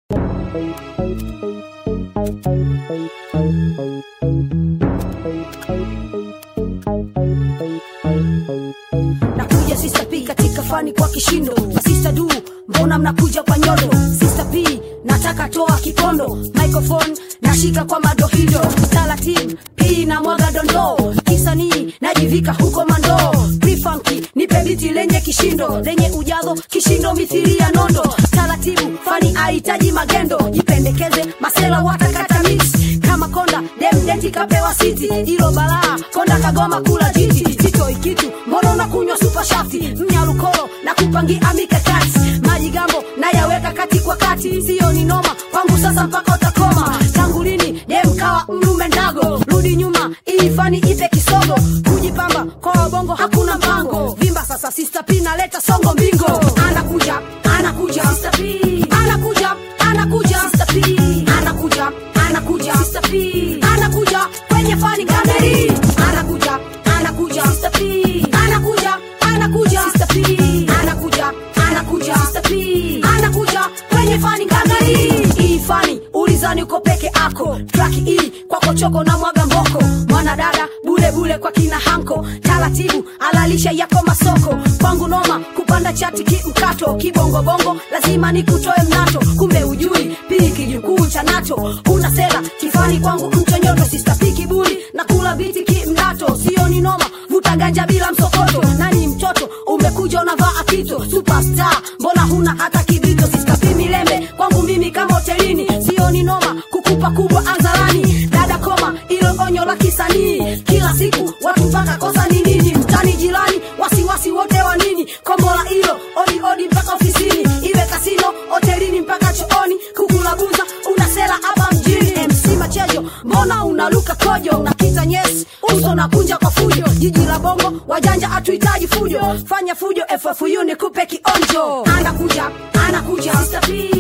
nakuja Sister P katika fani kwa kishindo na Sister Du, mbona mnakuja kwa nyodo? Sister P nataka toa kipondo, microphone nashika kwa madohido, taratibu P na mwaga dondoo, kisanii najivika huko mandoo, P-funky nipe biti lenye kishindo, lenye ujazo kishindo mithili ya nondo, taratibu fani ahitaji magendo, jipendekeze masela watakata mix kama konda demdeti kapewa siti, ilo balaa konda kagoma kula jiti, sitoi kitu mbona unakunywa supa shafti mnyalukolo na kupangia mikakati maji gambo nayaweka kati kwa kati siyo ni noma kwangu sasa mpaka utakoma tangu lini demkawa mlume ndago rudi nyuma ili fani ipe kisogo kujipamba kwa wabongo hakuna mpango vimba sasa Sister P naleta songo mbingo anakuja anakuja Sister P anakuja anakuja Sister P anakuja anakuja Sister P anakuja kwenye fani kameri anakuja anakuja Sister P anakuja anakuja Sister P anakuja anakuja Sister P anakuja kwenye fani kameri hii fani ulizani uko peke ako traki hii kwako choko na mwaga mboko mwanadada bule bule kwa kina hanko taratibu alalisha yako masoko kwangu noma kupanda chati kimkato kibongobongo lazima nikutoe mnato kumbe ujui pii kijukuu cha nato una sela kifani kwangu mchonyoto sistaki kiburi na kula biti kimnato sio ni noma vuta ganja bila msokoto nani mtoto umekuja unavaa akito superstar mbona huna hata kibito sistapi milembe kwangu mimi kama hotelini sio ni noma kukupa kubwa anzalani dada koma ilo onyo la kisanii kila siku watu mpaka kosa ni nini mtani jirani wasiwasi wote wa nini kombola ilo odi odi mpaka ofisini iwe kasino hotelini mpaka chooni kukulabuza unasela hapa mjini mc machejo mbona unaluka kojo unakita nyesi uso na kunja kwa fujo jiji la bongo wajanja hatuhitaji fujo fanya fujo ffu nikupe kionjo anakuja anakuja Sister P